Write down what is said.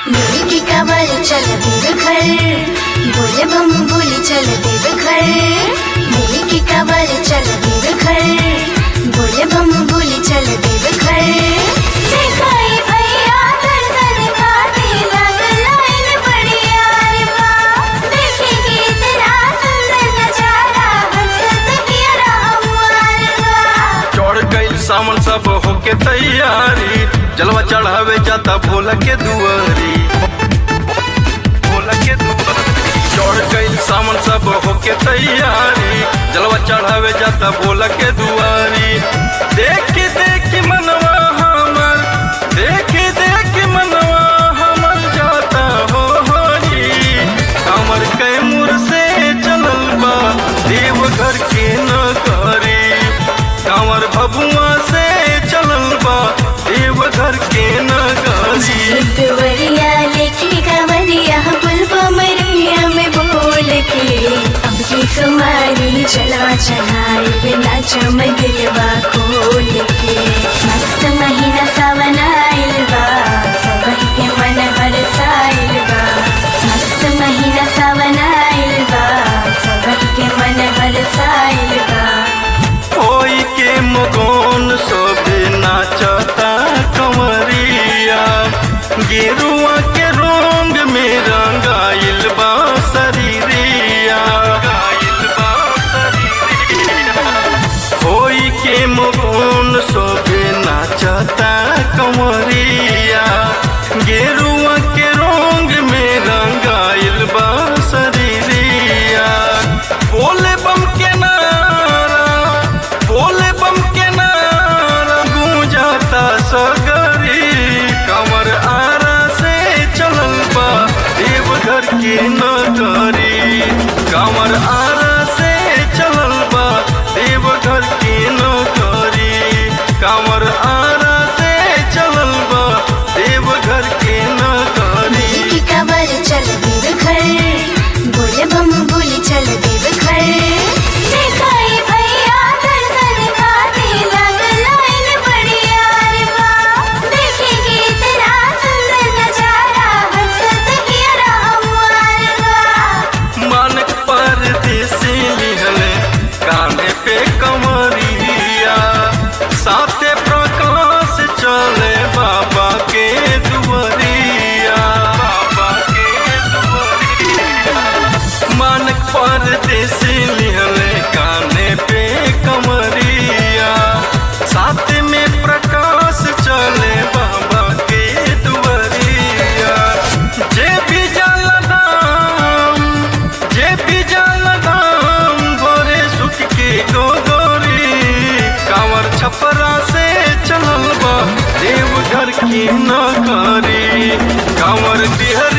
लेके कवर चल देव घर बोले बम बोले चल देव घर लेके कवर चल देव घर बोले बम बोले चल देव घर दिखाई भैया दर्शन खाते लग लाइन बड़ी यार बा देखेंगे इतना सुंदर नजारा हंसत किया हमार बा चढ़ गईल सामान सब होके तैयारी जलवा चढ़ावे जाता भोला के दुआरी भोला के दुआरी चढ़ गईल सामान सब होके तैयारी जलवा चढ़ावे जाता भोला के दुआरी देख देख मनवा हमर देख देख मनवा हमर जाता हो हरी हमर कैमूर से चलल बा देवघर के नगरी कांवर भभुआ से चलल बा देवघर के नगरी देवरिया लेके कवरिया पुलवा मरिया में बोल के अब की कुमारी चला चढ़ाई बिना चम दिलवा खोल के मस्त महीना सावन आइल बा सबही के मन हरसाइल बा मस्त महीना सावन आइल बा सबही के मन हरसाइल बा कोई के मगोन सोबे नाचता कंवरिया गेरुआ के रंग में रंगाइल बा शरीरिया रंगाइल बा शरीरिया कोई के मगोन सोबे नाचता कंवरिया गेरुआ के रंग में रंगाइल बा शरीरिया बोले बम के नारा बोले बम के नारा गूंजाता सगरी कमर आरा से चलल बा देवघर के नगरी कमर आरा से चलल बा देवघर के नगरी कमर आरा से चलल बा देवघर के नगरी लेके कवर चल देव घर बोले बम बोले चल देव घर दिखाई भैया दर्शन खाते लग लाइन बड़ी यार बा देखेंगे इतना सुंदर नजारा हंसत किया हमार बा मानक परदेसी लिहले काने पे कमरिया साथे प्रकाश चले बाबा के दुआरिया बाबा के दुआरिया मानक परदेसी लिहले काने पे कमरिया साथ में प्रकाश चले बाबा के दुआरिया जे भी जल दाम जे भी जल दाम गोरे सुख के गोगोरी कांवर छपरा से चलल बा देवघर की नगरी कांवर बिहर